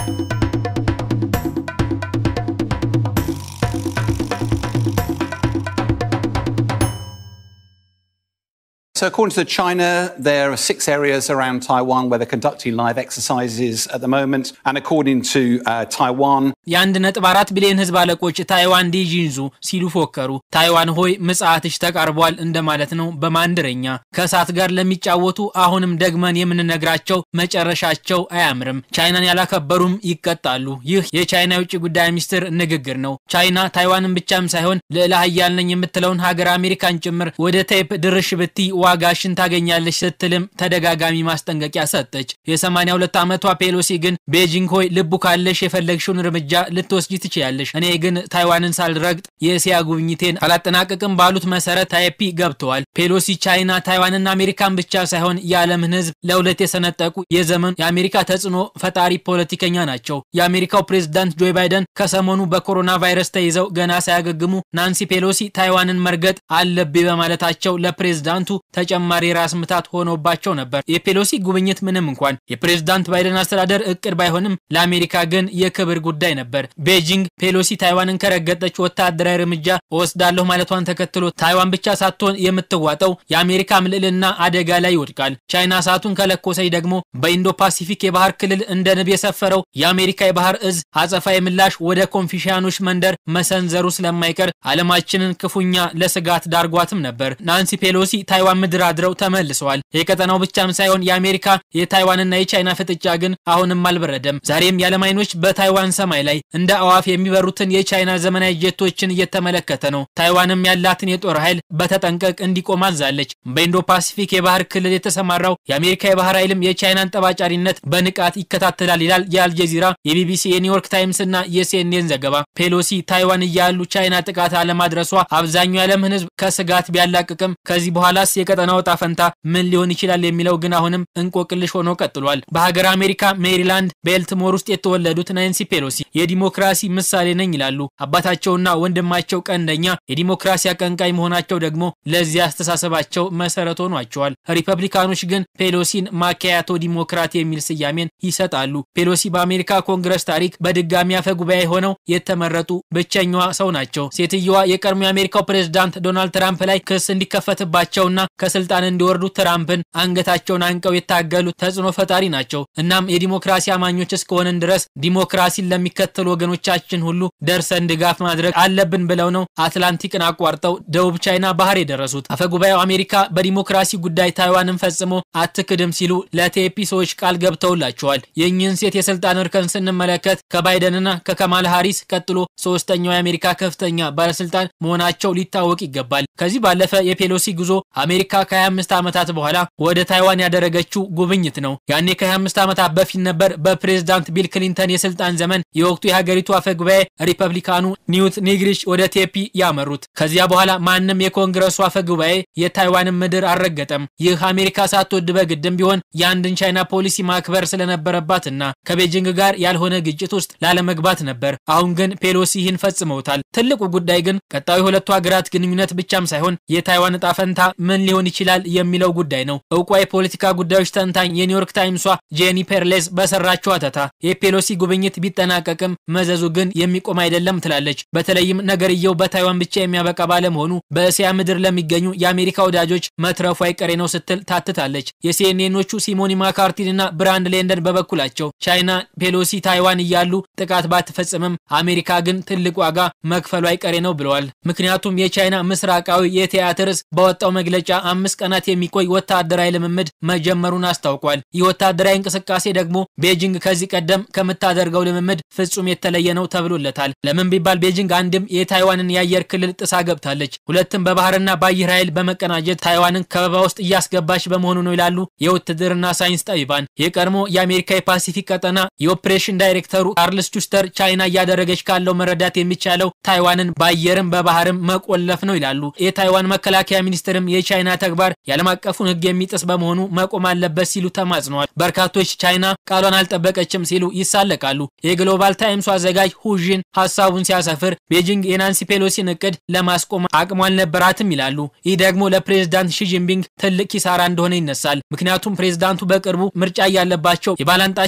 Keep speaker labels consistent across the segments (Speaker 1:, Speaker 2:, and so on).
Speaker 1: So, according to China, there are six areas around Taiwan where they're conducting live exercises at the moment. And according to uh, Taiwan,
Speaker 2: የአንድ ነጥብ አራት ቢሊዮን ህዝብ አለቆች ታይዋን ዲጂንዙ ሲሉ ፎከሩ። ታይዋን ሆይ ምጽአትሽ ተቃርቧል እንደማለት ነው በማንድረኛ። ከእሳት ጋር ለሚጫወቱ አሁንም ደግመን የምንነግራቸው መጨረሻቸው አያምርም። ቻይናን ያላከበሩም ይቀጣሉ። ይህ የቻይና የውጭ ጉዳይ ሚኒስትር ንግግር ነው። ቻይና ታይዋንን ብቻም ሳይሆን ልዕለ ኃያል ነኝ የምትለውን ሀገር አሜሪካን ጭምር ወደ ቴፕ ድርሽ ብቲ ዋጋሽን ታገኛለች ስትልም ተደጋጋሚ ማስጠንቀቂያ ሰጠች። የ82 ዓመቷ ፔሎሲ ግን ቤጂንግ ሆይ ልቡ ካለሽ የፈለግሽውን እርምጃ ልትወስጂ ትችያለሽ፣ እኔ ግን ታይዋንን ሳልረግጥ የእስያ ጉብኝቴን አላጠናቅቅም ባሉት መሰረት ታይፒ ገብተዋል። ፔሎሲ ቻይና ታይዋንና አሜሪካን ብቻ ሳይሆን የዓለምን ህዝብ ለሁለት የሰነጠቁ የዘመኑ የአሜሪካ ተጽዕኖ ፈጣሪ ፖለቲከኛ ናቸው። የአሜሪካው ፕሬዝዳንት ጆ ባይደን ከሰሞኑ በኮሮና ቫይረስ ተይዘው ገና ሳያገግሙ ናንሲ ፔሎሲ ታይዋንን መርገጥ አለብኝ በማለታቸው ለፕሬዝዳንቱ ተጨማሪ ራስ ምታት ሆኖባቸው ነበር። የፔሎሲ ጉብኝት ምንም እንኳን የፕሬዝዳንት ባይደን አስተዳደር እቅድ ባይሆንም ለአሜሪካ ግን የክብር ጉዳይ ነበር። ቤጂንግ ፔሎሲ ታይዋንን ከረገጠች ወታደራዊ እርምጃ እወስዳለሁ ማለቷን ተከትሎ ታይዋን ብቻ ሳትሆን የምትዋጠው የአሜሪካ ምልዕልና አደጋ ላይ ይወድቃል። ቻይና እሳቱን ከለኮሰች ደግሞ በኢንዶ ፓሲፊክ የባህር ክልል እንደ ንብ የሰፈረው የአሜሪካ የባህር እዝ አጸፋዊ ምላሽ ወደ ኮንፊሽያኖች መንደር መሰንዘሩ ስለማይቀር ዓለማችንን ክፉኛ ለስጋት ዳርጓትም ነበር። ናንሲ ፔሎሲ ታይዋን ምድር አድረው ተመልሰዋል። የቀጠናው ብቻም ሳይሆን የአሜሪካ የታይዋንና የቻይና ፍጥጫ ግን አሁንም አልበረደም። ዛሬም የዓለም አይኖች በታይዋን ሰማይ ላይ እንደ አዋፍ የሚበሩትን የቻይና ዘመናዊ ጄቶችን እየተመለከተ ነው። ታይዋንም ያላትን የጦር ኃይል በተጠንቀቅ እንዲቆም አዛለች። በኢንዶ ፓሲፊክ የባህር ክልል የተሰማራው የአሜሪካ የባህር ኃይልም የቻይናን ጠባጫሪነት በንቃት ይከታተላል ይላል የአልጀዚራ፣ የቢቢሲ፣ የኒውዮርክ ታይምስ እና የሲኤንኤን ዘገባ። ፔሎሲ ታይዋን እያሉ ቻይና ጥቃት አለማድረሷ አብዛኛው የዓለምን ሕዝብ ከስጋት ቢያላቅቅም ከዚህ በኋላስ የቀጠናው ዕጣ ፈንታ ምን ሊሆን ይችላል የሚለው ግን አሁንም እንቆቅልሽ ሆኖ ቀጥሏል። በሀገር አሜሪካ ሜሪላንድ ቤልትሞር ውስጥ የተወለዱት ናንሲ ፔሎሲ የዲሞክራሲ ምሳሌ ነኝ ይላሉ። አባታቸውና ወንድማቸው ቀንደኛ የዲሞክራሲ አቀንቃይ መሆናቸው ደግሞ ለዚህ አስተሳሰባቸው መሰረት ሆኗቸዋል። ሪፐብሊካኖች ግን ፔሎሲን ማኪያቶ ዲሞክራት የሚል ስያሜን ይሰጣሉ። ፔሎሲ በአሜሪካ ኮንግረስ ታሪክ በድጋሚ አፈ ጉባኤ ሆነው የተመረጡ ብቸኛዋ ሰው ናቸው። ሴትየዋ የቀድሞ የአሜሪካው ፕሬዝዳንት ዶናልድ ትራምፕ ላይ ክስ እንዲከፈትባቸውና ከስልጣን እንዲወርዱ ትራምፕን አንገታቸውን አንቀው የታገሉ ተጽዕኖ ፈጣሪ ናቸው። እናም የዲሞክራሲ አማኞች እስከሆንን ድረስ ዲሞክራሲን ለሚከተሉ ወገኖቻችን ሁሉ ደርሰን ድጋፍ ማድረግ አለብን ብለው ነው አትላንቲክን አቋርጠው ደቡብ ቻይና ባህር የደረሱት። አፈጉባኤው አሜሪካ በዲሞክራሲ ጉዳይ ታይዋንን ፈጽሞ አትክድም ሲሉ ለቴፒ ሰዎች ቃል ገብተውላቸዋል። የእኚህን ሴት የስልጣን እርከን ስንመለከት ከባይደንና ከከማል ሃሪስ ቀጥሎ ሶስተኛው የአሜሪካ ከፍተኛ ባለስልጣን መሆናቸው ሊታወቅ ይገባል። ከዚህ ባለፈ የፔሎሲ ጉዞ አሜሪካ ከ25 ዓመታት በኋላ ወደ ታይዋን ያደረገችው ጉብኝት ነው። ያኔ ከ25 ዓመታት በፊት ነበር በፕሬዝዳንት ቢል ክሊንተን የስልጣን ዘመን የወቅቱ የሀገሪቱ አፈ ጉባኤ ሪፐብሊካኑ ኒውት ኒግሪሽ ወደ ቴፒ ያመሩት። ከዚያ በኋላ ማንም የኮንግረሱ አፈ ጉባኤ የታይዋንን ምድር አልረገጠም። ይህ አሜሪካ ሳትወድ በግድም ቢሆን የአንድን ቻይና ፖሊሲ ማክበር ስለነበረባትና ከቤጂንግ ጋር ያልሆነ ግጭት ውስጥ ላለመግባት ነበር። አሁን ግን ፔሎሲ ይህን ፈጽመውታል። ትልቁ ጉዳይ ግን ቀጣዩ የሁለቱ ሀገራት ግንኙነት ብቻም ሳይሆን የታይዋን እጣ ፈንታ ምን ሊሆን ይችላል የሚለው ጉዳይ ነው። እውቋ የፖለቲካ ጉዳዮች ተንታኝ የኒውዮርክ ታይምሷ ጄኒ ፔርሌዝ በሰራችው አተታ የፔሎሲ ጉብኝት ቢጠናቀቅም መዘዙ ግን የሚቆም አይደለም ትላለች። በተለይም ነገርየው በታይዋን ብቻ የሚያበቃ ባለመሆኑ በእስያ ምድር ለሚገኙ የአሜሪካ ወዳጆች መትረፉ አይቀሬ ነው ስትል ታትታለች። የሲኤንኤኖቹ ሲሞኒ ማካርቲን እና ብራንድ ሌንደን በበኩላቸው ቻይና ፔሎሲ ታይዋን እያሉ ጥቃት ባትፈጽምም አሜሪካ ግን ትልቅ ዋጋ መክፈሉ አይቀሬ ነው ብለዋል። ምክንያቱም የቻይና ምስራቃዊ የቲያትር እዝ ባወጣው መግለጫ አምስት ቀናት የሚቆይ ወታደራዊ ልምምድ መጀመሩን አስታውቋል። ይህ ወታደራዊ እንቅስቃሴ ደግሞ ቤጂንግ ከዚህ ቀደም ከምታደርገው ልምምድ ፍጹም የተለየ ነው ተብሎለታል። ለምን ቢባል ቤጂንግ አንድም የታይዋንን የአየር ክልል ጥሳ ገብታለች፣ ሁለትም በባህርና በአየር ኃይል በመቀናጀት ታይዋንን ከበባ ውስጥ እያስገባች በመሆኑ ነው ይላሉ የውትድርና ሳይንስ ጠቢባን። የቀድሞ የአሜሪካ የፓሲፊክ ቀጠና የኦፕሬሽን ዳይሬክተሩ ካርልስ ቹስተር ቻይና እያደረገች ካለው መረዳት የሚቻለው ታይዋንን በአየርም በባህርም መቆለፍ ነው ይላሉ። የታይዋን መከላከያ ሚኒስትርም የቻይና ተግባር የዓለም አቀፉን ሕግ የሚጥስ በመሆኑ መቆም አለበት ሲሉ ተማጽነዋል። በርካቶች ቻይና ቃሏን አልጠበቀችም ሲሉ ይሳለቃሉ። የግሎባል ታይምሱ አዘጋጅ ሁዥን ሀሳቡን ሲያሰፍር ቤጂንግ የናንሲ ፔሎሲን እቅድ ለማስቆም አቅሟ አልነበራትም ይላሉ። ይህ ደግሞ ለፕሬዝዳንት ሺጂንፒንግ ትልቅ ኪሳራ እንደሆነ ይነሳል። ምክንያቱም ፕሬዝዳንቱ በቅርቡ ምርጫ እያለባቸው የባላንጣቸው የአሜሪካ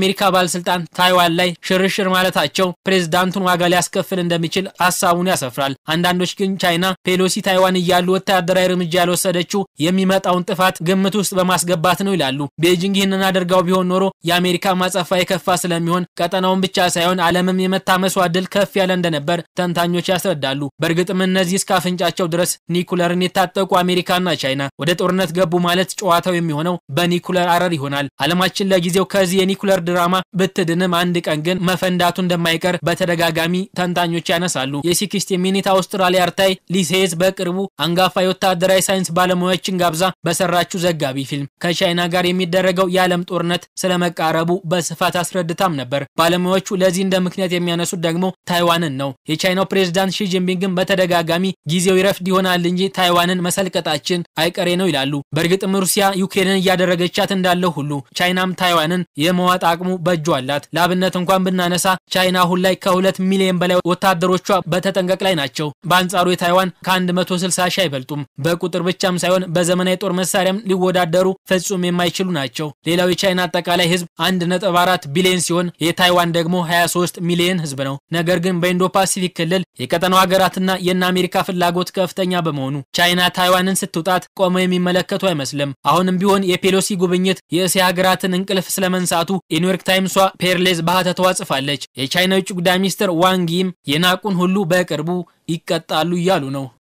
Speaker 2: የአሜሪካ ባለስልጣን ታይዋን ላይ ሽርሽር ማለታቸው ፕሬዝዳንቱን ዋጋ ሊያስከፍል እንደሚችል ሀሳቡን ያሰፍራል። አንዳንዶች ግን ቻይና ፔሎሲ ታይዋን እያሉ ወታደራዊ እርምጃ ያልወሰደችው የሚመጣውን ጥፋት ግምት ውስጥ በማስገባት ነው ይላሉ። ቤጂንግ ይህንን አድርጋው ቢሆን ኖሮ የአሜሪካ ማጸፋ የከፋ ስለሚሆን ቀጠናውን ብቻ ሳይሆን ዓለምም የመታመሷ እድል ከፍ ያለ እንደነበር ተንታኞች ያስረዳሉ። በእርግጥም እነዚህ እስከ አፍንጫቸው ድረስ ኒኩለርን የታጠቁ አሜሪካና ቻይና ወደ ጦርነት ገቡ ማለት ጨዋታው የሚሆነው በኒኩለር አረር ይሆናል። ዓለማችን ለጊዜው ከዚህ የኒኩለር ድራማ ብትድንም አንድ ቀን ግን መፈንዳቱ እንደማይቀር በተደጋጋሚ ተንታኞች ያነሳሉ። የሲክስቲ ሚኒት አውስትራሊያ አርታይ ሊሴዝ በቅርቡ አንጋፋ የወታደራዊ ሳይንስ ባለሙያዎችን ጋብዛ በሰራችው ዘጋቢ ፊልም ከቻይና ጋር የሚደረገው የዓለም ጦርነት ስለመቃረቡ በስፋት አስረድታም ነበር። ባለሙያዎቹ ለዚህ እንደ ምክንያት የሚያነሱት ደግሞ ታይዋንን ነው። የቻይናው ፕሬዝዳንት ሺ ጂንፒንግን በተደጋጋሚ ጊዜው ይረፍድ ይሆናል እንጂ ታይዋንን መሰልቀጣችን አይቀሬ ነው ይላሉ። በእርግጥም ሩሲያ ዩክሬንን እያደረገቻት እንዳለው ሁሉ ቻይናም ታይዋንን የመዋጥ አቅሙ በእጇ አላት። ለአብነት እንኳን ብናነሳ ቻይና አሁን ላይ ከሁለት ሚሊዮን በላይ ወታደሮቿ በተጠንቀቅ ላይ ናቸው። በአንጻሩ የታይዋን ከ160 ሺህ አይበልጡም። በቁጥር ብቻም ሳይሆን በዘመናዊ ጦር መሳሪያም ሊወዳደሩ ፍጹም የማይችሉ ናቸው። ሌላው የቻይና አጠቃላይ ህዝብ 1.4 ቢሊዮን ሲሆን የታይዋን ደግሞ 23 ሚሊዮን ህዝብ ነው። ነገር ግን በኢንዶ ፓሲፊክ ክልል የቀጠናው ሀገራትና የእነ አሜሪካ ፍላጎት ከፍተኛ በመሆኑ ቻይና ታይዋንን ስትውጣት ቆመው የሚመለከቱ አይመስልም። አሁንም ቢሆን የፔሎሲ ጉብኝት የእስያ ሀገራትን እንቅልፍ ስለመንሳቱ የኒውዮርክ ታይምሷ ፔርሌዝ ባህተቷ ጽፋለች። የቻይና የውጭ ጉዳይ ሚኒስትር ዋንጊም የናቁን ሁሉ በቅርቡ ይቀጣሉ እያሉ ነው።